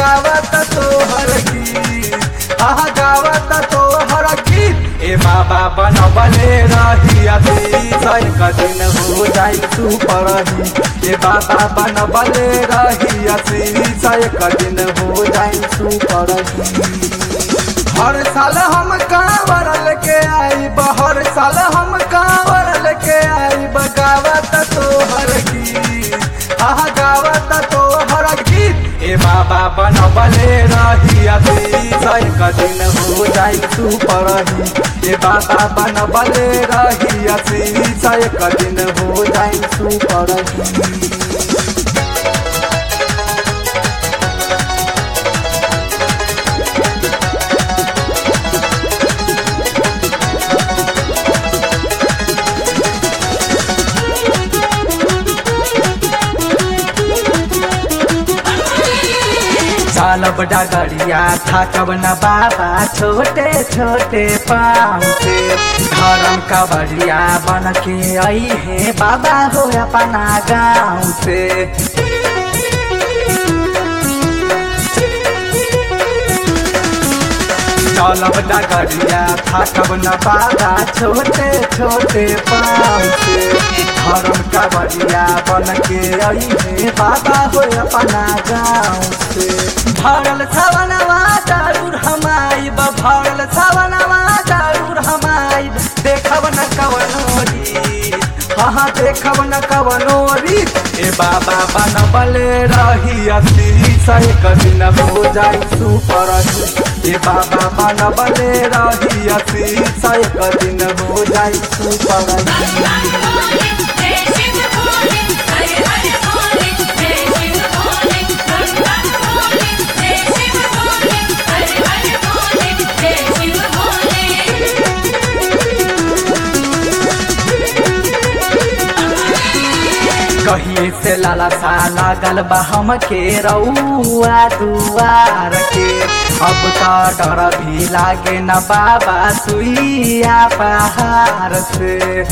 गावत तोहर गीत आहा गावत तोहर गीत ए बाबा बनबले रही अतीत एक दिन हो जाई तू परही ए बाबा बनबले रही अतीत एक दिन हो जाई तू परही हर साल हम कांवर लेके आई हर साल हम कांवर लेके आई गावत तोहर गीत आह गावत तोहर गीत ए बाबा बनबले रही अतीत एक दिन हो जाई तू परही ए बाबा बनबले रही अतीत एक दिन हो जाई तू परही चालब डगरिया थकब न बाबा छोटे छोटे पाँव से धर्म कबरिया बन के आई है बाबा हो अपना गाँव से चलब डगरिया थकब न बाबा छोटे छोटे पाँव से धर्म कबरिया बन के आई है बाबा हो अपना गाँव से भरल सवनवा जरूर हम आइब भरल सवनवा जरूर हम आइब देखब न कवनो रीत हाँ देखब न कवनो रीत ए बाबा बनबले रही अति एक दिन हो जाई सुपर ए बाबा बनबले रही अति एक दिन हो जाई सुपर भोले जय शिव भोले हरे हरे भोले जय शिव भोले गंगा भोले जय शिव भोले हरे हरे भोले जय शिव भोले कहिए से लाला सा लागल बा हम के रउआ दुआर के अब तो डर भी लागे न बाबा सुइया पहाड़ से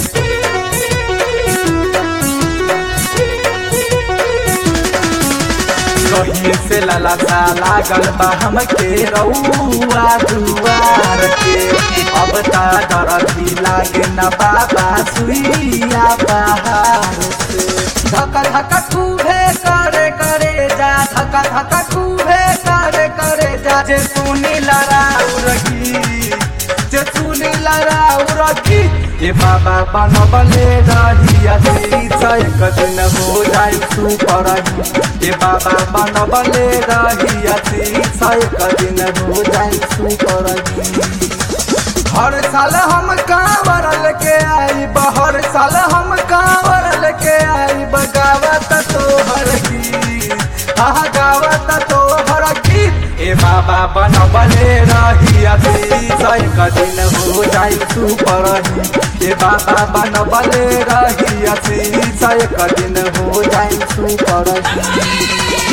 कहिए से लाला सा लागल बा हम के रउआ दुआर के अब तो डर भी लागे न बाबा सुइया पहाड़ से धक्का धक्का खूबे करे करे जा धक्का धक्का खूबे करे करे जा जे सुनी लड़ाऊ रखी जे सुनी लड़ाऊ रखी ए बाबा बनबले रही अति एक दिन हो जाई तू परही ए बाबा बनबले रही अति एक दिन हो जाई तू परही हर साल हम कांवर लेके आई हर साल हम कांवर लेके आई गावत तोहर गीत आह गावत तोहर गीत ए बाबा बनबले रही अतीत एक दिन हो जाई तू परही ए बाबा बनबले रही अतीत एक दिन हो जाई तू परही